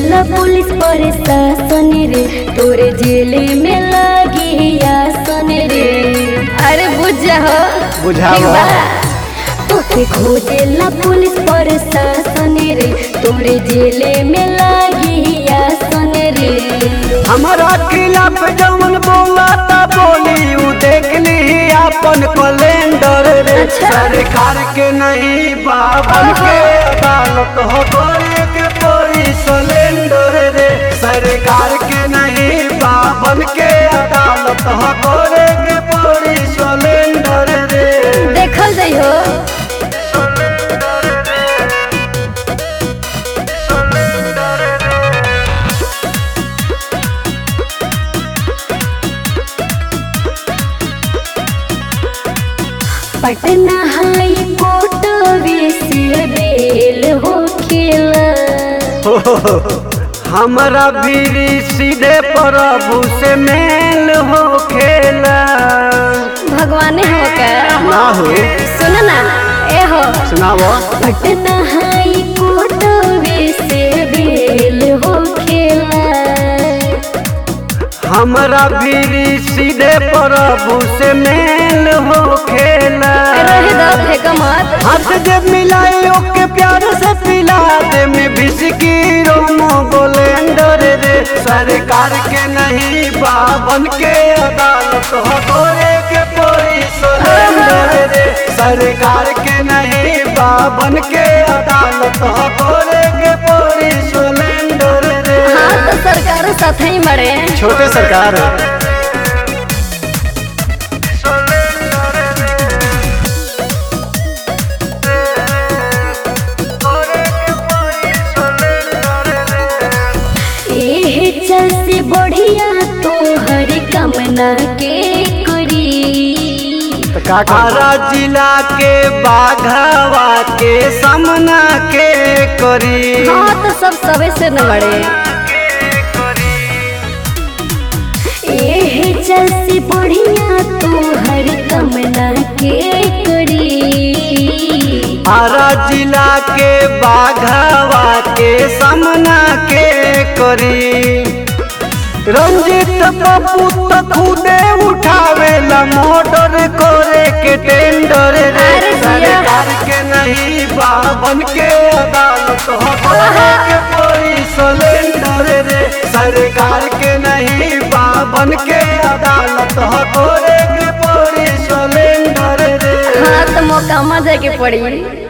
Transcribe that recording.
खोजेला पुलिस प्रशासन रे तोरे जेले में लगी आसन रे अरे बुझ हो बुझावो। ठीक बा? तोके खोजेला पुलिस प्रशासन रे तोरे जेले में लगी आसन रे हमारा खिलाफ जवन बोला ता बोली उ देख ली अपन कैलेंडर रे अच्छा। सरकार के नहीं बाबन के अदालत हो गोरे के कोई सिलेंडर रे सरकार के नहीं बाबन के अदालत हो गोरे के कोई सिलेंडर रे देखल जाइ हो पटना हाई कोर्ट से बेल हो खेला हमारा भी सीधे प्रभु से मेल हो खेला भगवाने हो का ना हो सुन ना ए हो सुनाओ पटना हाई कोर्ट से बेल हो खेला हमारा भी सीधे प्रभु से मेल हो खेला रहे दो फेंक मत हाथ जब मिलाए ओके प्यार से पिला दे में बिस्की रोमो गोलेंडर रे सरकार के नहीं बाबन के अदालत हो गोरे के पोरी सोलेंडर रे सरकार के नहीं बाबन के अदालत हो गोरे के पोरी सोलेंडर रे हाँ तो सरकार साथ ही मरे छोटे सरकार एहे चल से बढ़िया तो हर कामना के करी आरा जिला के बाघावा के सामना के करी हाँ तो सब सबे से न बड़े एहे चल से बढ़िया तो हर कामना के करी आरा जिला के बाघावा के सामना के करी रंजित पप्पू तो खुदे उठावेला मोटर करे के टेंडर रे अरे जिया। सरकार के नहीं बाबन के अदालत हो करे के कोई सिलेंडर रे सरकार के नहीं बाबन के अदालत हो करे के कोई सिलेंडर रे हाँ तो मौका मजा के पड़ी